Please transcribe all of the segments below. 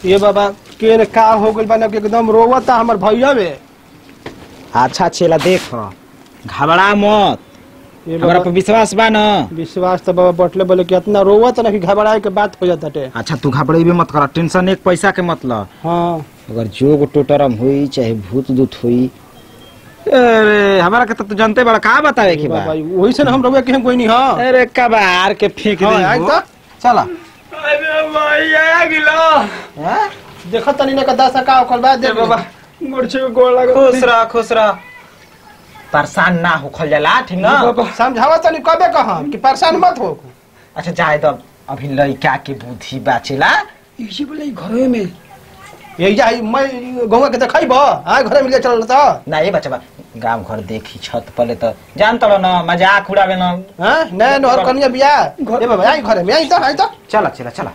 ये बाबा के का हो गइल बा कि एकदम रोवता हमर भैया बे अच्छा चला देख घबरा मत ये हमरा बाबा पर विश्वास बा न विश्वास तो बाबा बटले बोले कि इतना रोवत ना कि घबराए के बात हो जाता टे अच्छा तू घबरेबे मत कर टेंशन एक पैसा के मत ल हाँ अगर जोग टोटरम हुई चाहे भूत दूत हुई अरे हमारा के तो तू जानते बड़ा का बतावे के बा बाबा वही से ना हम रोवे के हम कोई नहीं हाँ अरे कबार के फेंक हाँ, दे आई तो चला अरे भैया गिलो देखो तनी ना का दस का ओकर बाद दे बाबा मुर्छे में गोड़ लगा खुश रह खुश रह परेशान ना होखल जाला ठीक ना समझावा तनी कबे कहा कि परेशान मत हो अच्छा जाए तो अभी लड़का के बुद्धि बाचेला इसी बोले घरे में ये जा मैं गौवा के देखै बा हां घरे मिले चल त ना ये बच्चा गांव घर देखी छत पले तो जान तलो ना मजाक उड़ावे ना हां नै नहर कनिया बिया ए बाबा आई घरे में आई त आई त चला चला चला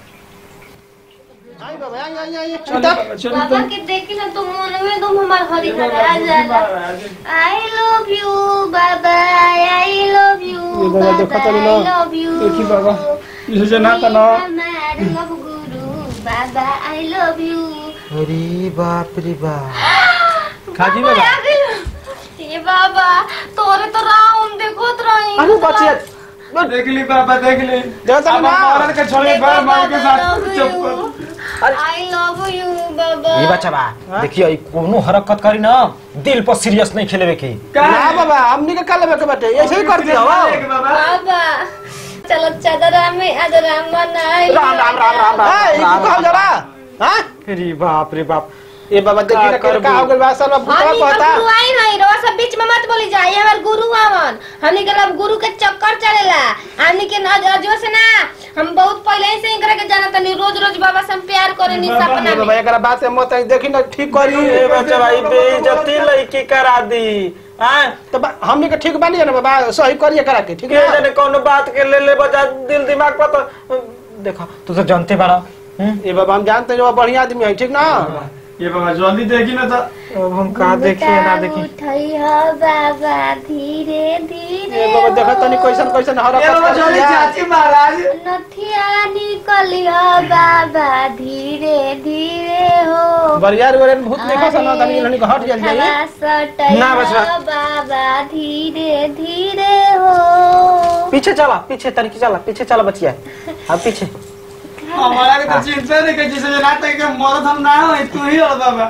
आई बाबा आई आई आई चल त चल बाबा के देखी ना तो मन में तुम हमार हरी हरा जाला आई लव यू बाबा आई लव यू ये बाबा देखो तो ना। आई लव यू देखी बाबा इसे जना त न हमार लव गुरु बाबा आई लव यू अरे बाप रे बाप खाजी बाबा ये बाबा तोरे तो राउंड देखोत रही अरे बचिया देख ली बाबा देख ली देखो तो अब ना। औरत के छोड़े बार मार के साथ चुप आई लव यू बाबा ये बच्चा बा देखियो ई कोनो हरकत करी ना दिल पर सीरियस नहीं खेलेवे की का ना बाबा हमनी के काले के बाटे ऐसे ही कर दिया हो बाबा बाबा चलो चादरा में आज राम मनाई राम राम राम राम ए ई राम को जरा हां अरे बाप रे बाप ए बाबा देखी ना का का हो गइल बा सब भूतवा हमनी कहता के गुरु आई नहीं रोज सब बीच में मत बोली जाए हमार गुरु आवन हमनी के लब गुरु के चक्कर चलेला हमनी के न- अजो से ना हम बहुत पहले ही से इनकरा के जाना तनी रोज रोज बाबा से हम प्यार करे नी सपना ए बाबा में एकरा बात से मत आई देखी ना ठीक करी ए बच्चा भाई बेइज्जती लड़की करा दी हां तो बा- हमनी के ठीक बानी ना बाबा सही करिए करा के ठीक के है जाने कौन बात के ले ले बजा दिल दिमाग पर तो देखो तू तो जानते बड़ा हम्म? ए बाबा हम जानते हैं जो बढ़िया आदमी है ठीक ना ये बाबा जल्दी देखी ना तो अब हम कहा देखिए ना देखिए उठई हो बाबा धीरे धीरे ए बाबा देखो तनी कैसन कैसन ये बाबा हरकत जल्दी कर चाची महाराज नथिया निकली हो बाबा धीरे धीरे हो बरियार वरे भूत देखो सना तनी लनी के हट जल जाई हवा सटई ना बचवा। हो बाबा धीरे धीरे हो पीछे चला पीछे तरीके चला पीछे चला बचिया अब पीछे हमारा के तो चिंता नहीं कर जिसे जना तक के मरद हम ना हो तू ही हो बाबा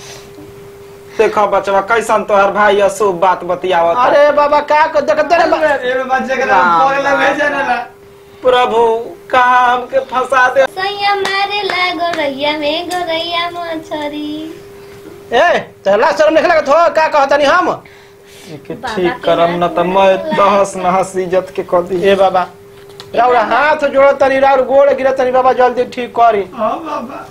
देखो बचवा कैसन तोहर भाई अशुभ बात बतियावत अरे बाबा का कर देखते रे बा- ये बाबा जगह राम, बोले लग भेजे ना प्रभु कहा हमके फंसा दे सैया मारे लागो रैया में गोरैया मछरी ए चला शर्म निकला तो का कहतनी हम के ठीक करम न त मैं दहस नहस इज्जत के कर दी ए बाबा राउर हाथ जोड़ तनी राउर गोड़ गिरा तनी बाबा जल्दी ठीक करी हां बाबा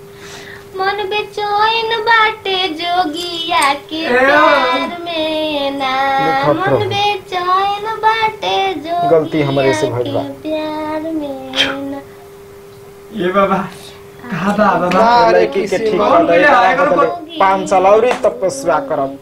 मन बेचैन बाटे जोगिया के ए, प्यार में ना देखो मन प्रभु। बेचैन बाटे जोगिया गलती हमरे से भइल बा। के प्यार में ना ये बाबा कहा बा बाबा अरे लड़की के किसी ठीक बाबू कर दे के लिए आएगा एकरा बदले तो- पाँच साल और तपस्या करब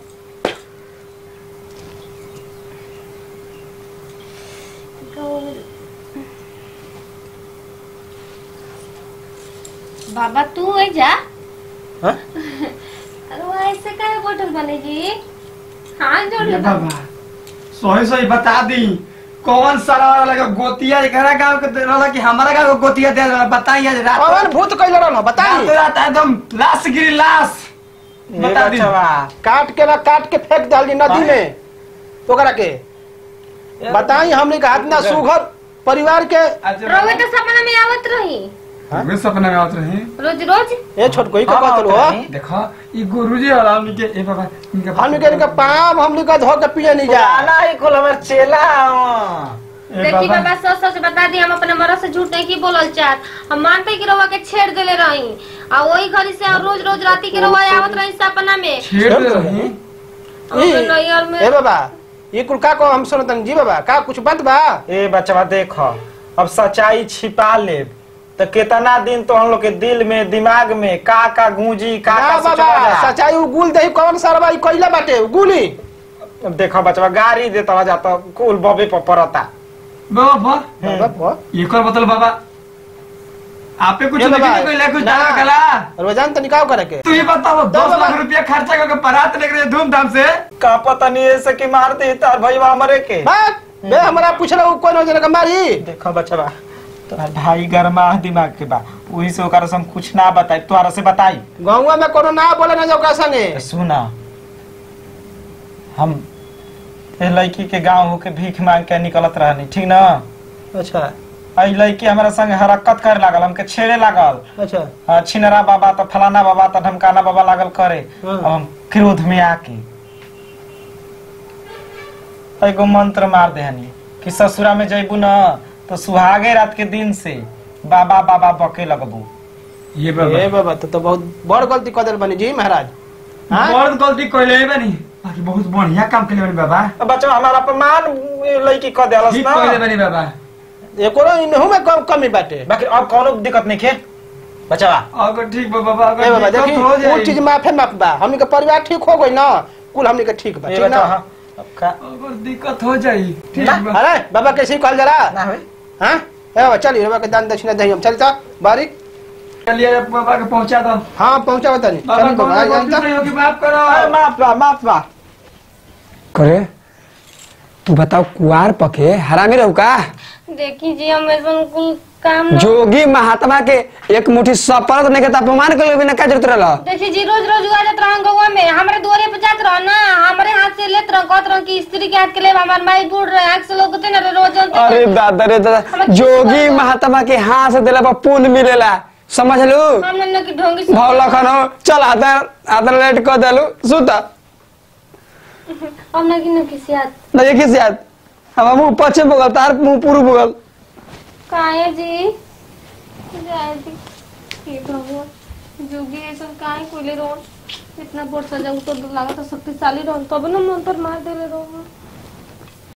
बाबा तू है जा हाँ? अरे वो ऐसे काहे बोतल बनेगी हाँ जोड़ ये ले बाबा सही सही बता दी कौन सारा वाला लगा गोतिया एकरा गांव के दे रहला कि हमारा गांव के गोतिया दे रहला बताइए आज रात कौन भूत कैल रहल बताई रात रात एकदम लाश गिरी लाश ये बता दी बचवा काट के ना काट के फेंक डाल दी नदी में ओकरा के बताई हमने का हाथ ना सुघर परिवार के रोवे तो सपना में आवत रही हमें सपना में आते रहे रोज रोज ए छोट कोई का हाँ, कहत हो बताई। देखो ये गुरुजी और हमनी के ए बाबा इनका हमने के इनका पाप हमने का धो के पिए नहीं जा पुराना ही कुल हमर चेला ए देखी बाबा बाबा सच सच बता दी हम अपने मरद से झूठ नहीं की बोलल चाहत हम मानते कि रवा के छेड़ देले रही आ वही घड़ी से हम रोज रोज राती के रवा आवत रही सपना में छेड़ दे रही हमरे नैयर में ए बाबा ये कुल का को हम सुनतन जी बाबा का कुछ बात बा ए बचवा देखो अब सच्चाई छिपा ले तो कितना दिन तो हम लोग के दिल में दिमाग में का का गूंजी का ना का बाबा सोचला जा। सच्चाई उगुल दही कौन सरबा ई कइला बाटे उगुली अब देखो बचवा गाड़ी देता जाता कुल बबे पर पड़ता बाबा बाबा बा ये कर बतल बाबा आपे कुछ ए नहीं बाबा, कोई कुछ ना। दावा कला रोजान तो निकाह करे के तू ही बताओ दस बाबा। लाख रुपया खर्चा करके बारात लेकर गए धूमधाम से का पता नहीं ऐसे कि मार दे तार भैया हमरे के बात बे हमरा पूछला उ कौन हो जना मारी देखो बचवा तोरा भाई गरमा दिमाग के बा वही से ओकरा से हम कुछ ना बताई तोरा से बताई गाँव में कोनो ना बोले ना जाओ का संगे तो सुना हम ए लड़की के गांव होके भीख मांग के निकलत रहनी ठीक ना अच्छा आई लड़की हमारा संग हरकत करे लागल हमके छेड़े लागल अच्छा हाँ, छिनरा बाबा तो फलाना बाबा तो ढमकाना बाबा लागल करे हाँ। अब हम क्रोध में आके एगो मंत्र मार देहनी कि ससुरा में जैबू न तो सुहागे रात के दिन से बाबा बाबा बके लगबू ये ए बाबा तो, तो बहुत बड़ गलती कर दिल बनी जी महाराज हाँ? बहुत गलती कोई ले बनी बाकी बहुत बढ़िया काम के लिए बनी बाबा अब बच्चा हमारा अपमान लड़की कह देलस ठीक ना कोई बनी बाबा एको इनहू में कम कमी बाटे बाकी अब कोनो दिक्कत नहीं खे बचावा अगर ठीक बा बाबा ए अगर बाबा दिक्कत देखी हो वो जाए चीज माफे माफ बा हमनी के परिवार ठीक हो गई ना कुल हमनी के ठीक बा ये ठीक बता ना हाँ अब का अगर दिक्कत हो जाए ठीक ना, बा अरे बाबा कैसे कहल जरा ना होई हाँ ए बाबा चलिए बाबा के दान दक्षिणा दही हम चल ता बारीक चलिए बाबा के पहुंचा दो हाँ पहुंचा बता नहीं बाबा चलिए बाबा आ कौन जाता गलती होगी माफ करो अरे माफ बा माफ बा करे तू बताओ कुआर पके हरामी रहू का देखी जी हम ऐसा कुल काम न- जोगी महात्मा के एक मुट्ठी सपरत नहीं के त अपमान कर लेबे ना का जरूरत रहल देखी जी रोज रोज उगा जात रहन गौवा में हमारे दुआरे पे जात रह ना हमारे हाथ से लेत रह कहत रह कि स्त्री के हाथ के ले हमार माई बूढ़ रहे आंख से लोग ना रोज अरे दादा रे दादा जोगी महात्मा के हाथ से दिला पर पुण्य मिलेला समझ लू हम न की ढोंगी से- भाव लखन हो चल आता आता लेट कर देलू सुता हम न की न किसी हाथ ना ये किस याद हम मुंह पश्चिम बगल तार मुंह पूर्व बगल काहे जी जाए जी हे भगवान जोगी ऐसा काहे कोइले रोन इतना बड़ सजा तो लागत शक्तिशाली रहन तब न मंत्र मार देले रोन